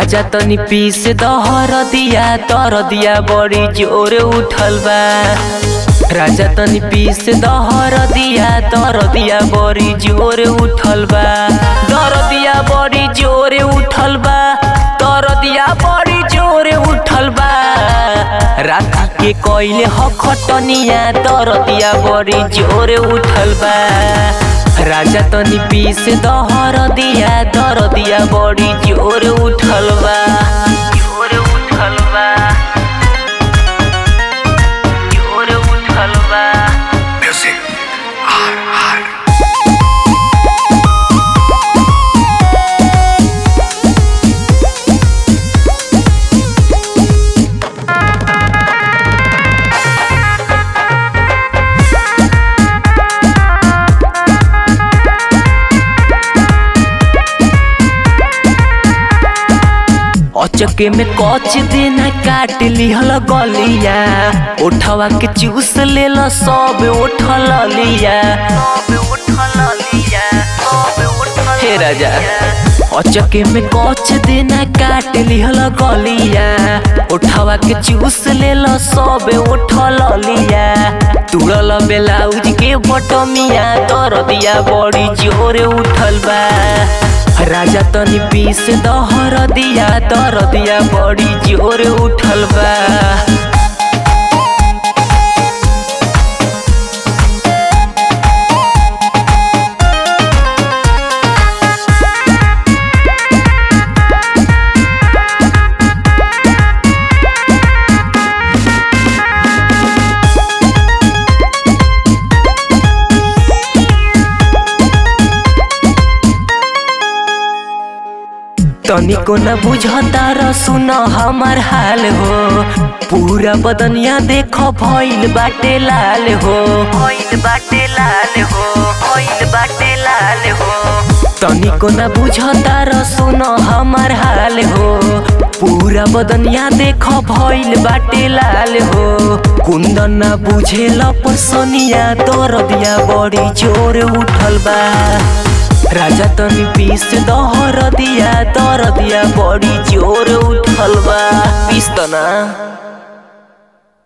राजा तनी पीस दहर दिया तर दिया बड़ी जोर उठल बा राजा तनी पीस दहर दिया तर दिया बड़ी जोर उठल बा दर दिया बड़ी जोर उठल बा तर दिया बड़ी जोर उठल बा राती के कोइले हखटनिया तर दिया बड़ी जोर उठल बा राजा तनी पीस दहर दिया दर दिया बड़ी जोर उठल बा जोर उठल बा जोर उठल बा Music. R R. अचके में कच देना काट लिहल गलिया उठवा के चूस लेल सब उठल लिया हे राजा अचके में कच देना काट लिहल गलिया उठवा के चूस लेल सब उठल लिया तुरल ब्लाउज के बटमिया तर दिया बड़ी जोर उठल बा राजा तनी पीस दहर दिया दर दिया बड़ी जोर उठल बा तनिको न बुझता र सुन हमार हाल हो पूरा बदनिया देख भइल बाटे लाल हो भइल बाटे लाल हो भइल बाटे लाल हो तनिको न बुझता र सुन हमार हाल हो पूरा बदनिया देख भइल बाटे लाल हो कुंदन न बुझेल परसनिया तोर दिया बड़ी जोर उठल बा राजा तनी पीस दहर दिया दर दिया बड़ी जोर उठल बा पीस त ना